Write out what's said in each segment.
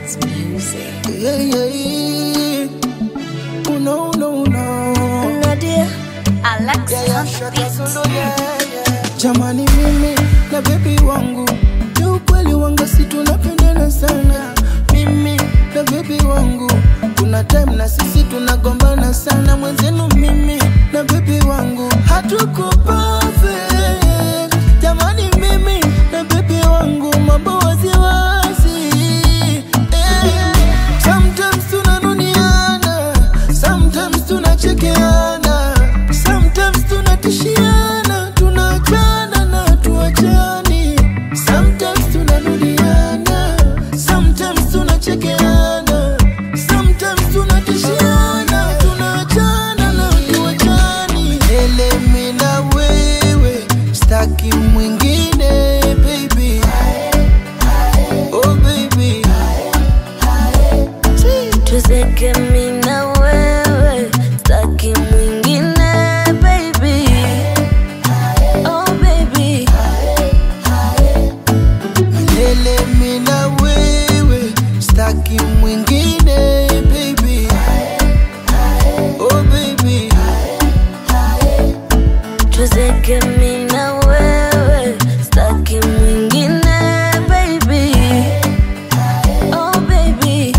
It's music. Yeah, yeah, yeah. Oh, no, no, no. Nadia, Alex Yeah, yeah, on the shaka beat. solo, yeah, yeah. Jamani mimi na bebi wangu ni ukweli wanga si tunapendana sana mimi na bebi wangu kuna time na sisi tunagombana sana mwenzenu mimi na bebi wangu hatuko perfect jamani mimi na bebi wangu mambo waziwazi eh. Sometimes tunanuniana, sometimes tunachekeana, sometimes tunatishiana, tunaachana na tuachani. Sometimes tunanuliana, sometimes tunachekeana, sometimes tunatishiana, tunaachana na tuachani. Elemi na wewe, staki mwingine baby. Oh baby. Tuzeke mi na wewe, staki mwingine baby. Oh baby, Milele mi na wewe, staki mwingine baby. Oh baby, tuzeke mi na wewe, staki mwingine baby. Oh baby.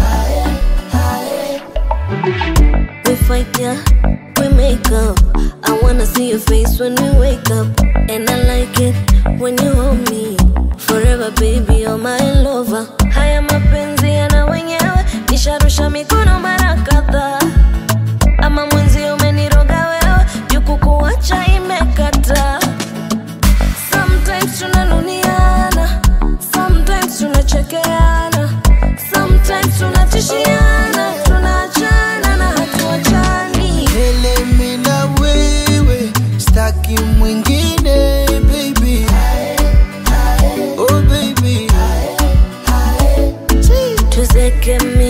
We fight, yeah, we make up. I wanna see your face when we wake up. And I like it when you hold me. Forever, baby, you're my lover. Haya mapenzi yana wenyewe, nisharusha mikono mara kadhaa. Ama mwenzi umeniroga wewe, juku kuacha imekata. Sometimes tunanuniana, sometimes tunachekeana, sometimes tunatishiana, tunaachana na hatuachani. milele mi na wewe, staki mwingine baby. Oh baby, Tuzeke mi